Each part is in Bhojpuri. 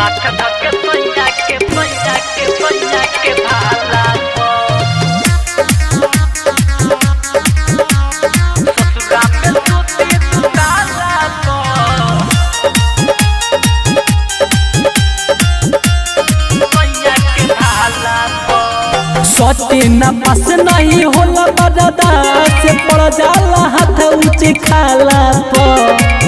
हाथ धके सैया के सैया के सैया के भाला ससुरा में सूती सुताला सैया के भाला सटे न पास नहीं होला बरदा से पड़ जाला हाथ ऊंचे खाला पर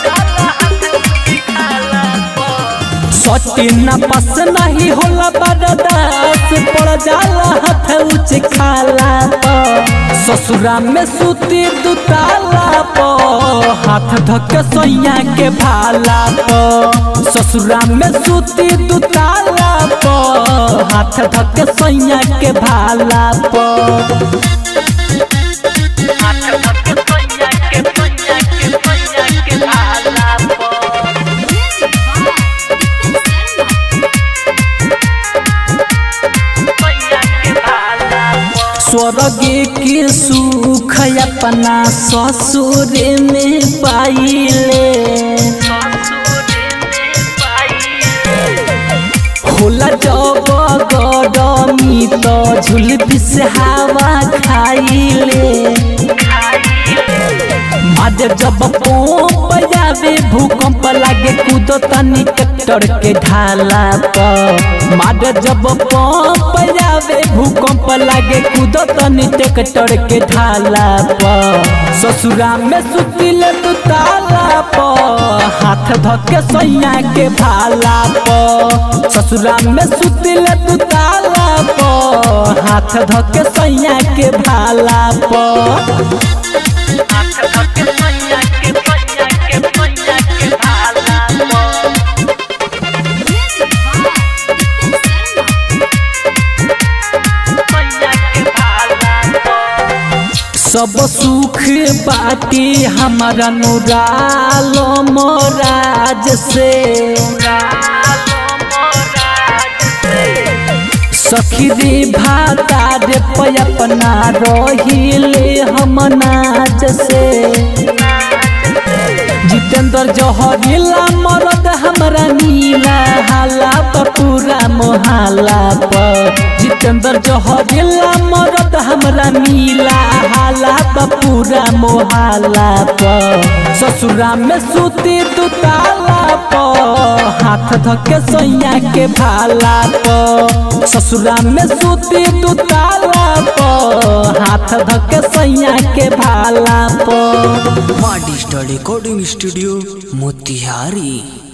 सटे न पास नहीं होला बरदा से पड़ जाला हाथ ऊंचे खाला पर ससुरा में सूती दुताला पर हाथ धके सैया के भाला पर ससुरा में सूती दुताला पर हाथ धके सैया के भाला पर हाथ धके सैया के सैया के सैया के भाला सैया के भाला स्वर्ग के सुख अपना ससुर में पाइले होला जब गरमी तो झुलपी से हवा खाइले मारे जब पोप जावे भूकंप लागे कूदो तनी ट्रैक्टर के ढाला पर मारे जब पंप जावे भूकंप लागे कूदो तनी ट्रैक्टर के ढाला पर ससुरा में सुतिले तू ताला पर हाथ धके सैया के भाला पर ससुरा में सुतिले तू ताला पर हाथ धके सैया के भाला पर हाथ धके सैया के सैया के सैया के भाला सैया के भाला सब सुख बाटी हमारा नुराल मोराज से सखी रे भाता रे अपना रहिले हम नाज से जितेंद्र जहरीला मरद हमरा नीला हाला पर पूरा मोहाला पर जितेंद्र जहरीला मरद हमरा नीला हाला पर पूरा मोहाला पर ससुरा में सूती दुताला पर हाथ धके सैया के भाला पर ससुरा में सूती दुताला पर हाथ धके सैया के भाला पर माँ डिजिटल रिकॉर्डिंग स्टूडियो मोतिहारी